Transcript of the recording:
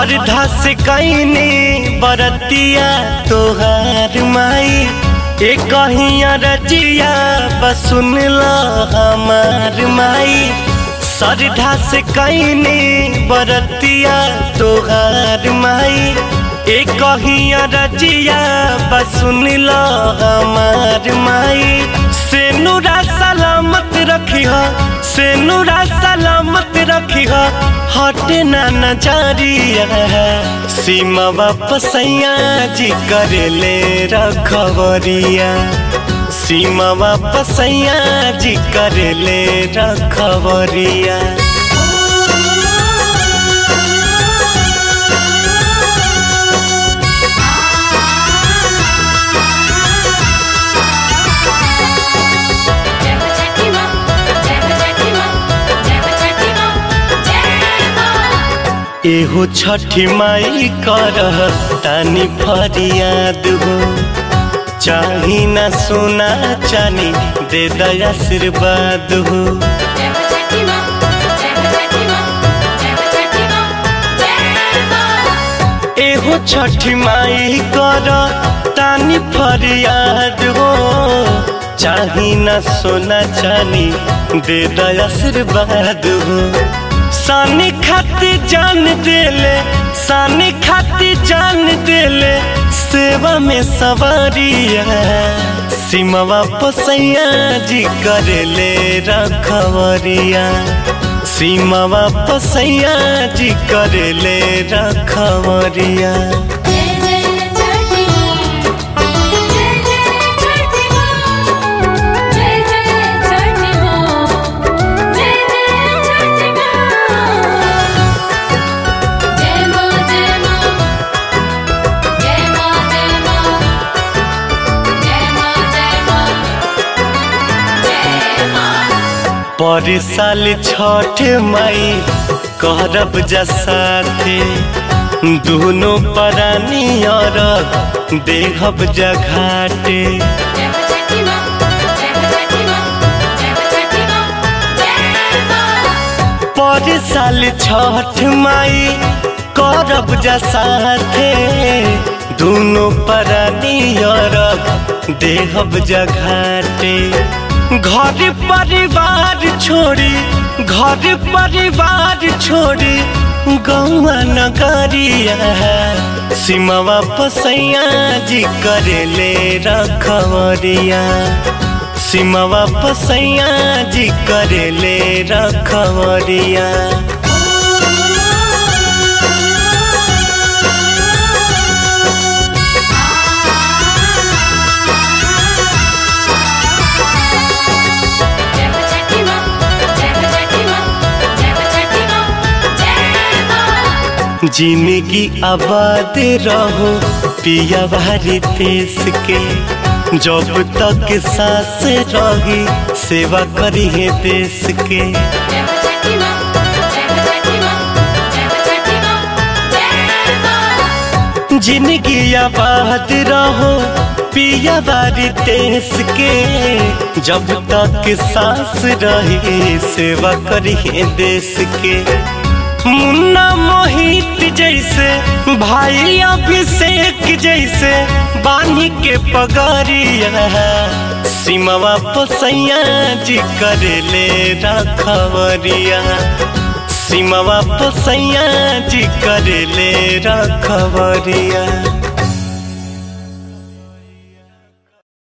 श्रद्धा से कैनी बरतिया तोहार माई ए कहिया रजिया बसुन ल हमार माई श्रद्धा से कैनी बरतिया तोहार माई ए कहिया रजिया बसुन ल हमार माई से नूरा सलामत रखी से नूरा सलामत रखी हटे ना नजरिया सीमा वापसैया जी करे ले रखवरिया सीमा वापसैया जी करे ले रखवरिया जय हो छठी माँ जय हो छठी माँ जय हो छठी माँ जय माँ एहो छठी माई कर तानी फरियाद हो चाही ना सोना चानी दे दया आशीर्वाद हो जय हो छठी माँ जय हो छठी माँ जय हो छठी माँ जय माँ एहो छठी माई कर तानी फरियाद हो चाही ना सोना चानी दे दया आशीर्वाद हो सानी खाती जान देले सानी खाती जान देले सेवा में सवारिया सीमा पसैया जी करेले रखवरिया सीमा पसैया जी करेले रखवरिया जय जय छठी माँ जय जय छठी माँ जय जय छठी माँ जय जय छठी माँ जय माँ जय माँ जय माँ जय माँ जय माँ जय माँ जय माँ पर साल छठ मई करब जसाते दोनों परानी और देहब जघाटे जय हो छठी माँ जय हो छठी माँ जय हो छठी माँ जय माँ पर साल छठ माई करब जसाथे दोनों परानी और देहब जघाटे घर परिवार छोड़ी घर परिवार छोड़ी गौआ नगरिया सीमा पसैया जी करेले रखवरिया सीमा पसैया जी करेले रखवरिया जय हो छठी माँ जय हो छठी माँ जय हो छठी माँ जय माँ जिंदगी आबाद रहो पिया भारी देश के जब तक सांस रही सेवा करी है देश के जय हो छठी माँ जय हो छठी माँ जय हो छठी माँ जय माँ जिंदगी आबाद रहो पिया बारी देश के जब तक सांस रही सेवा करी है देश के मुन्ना मोहित जैसे भाई अभिषेक जैसे बानी के पगरिया सीमा पसैया जी करेले रखवरिया सीमा पसैया जी करेले रखवरिया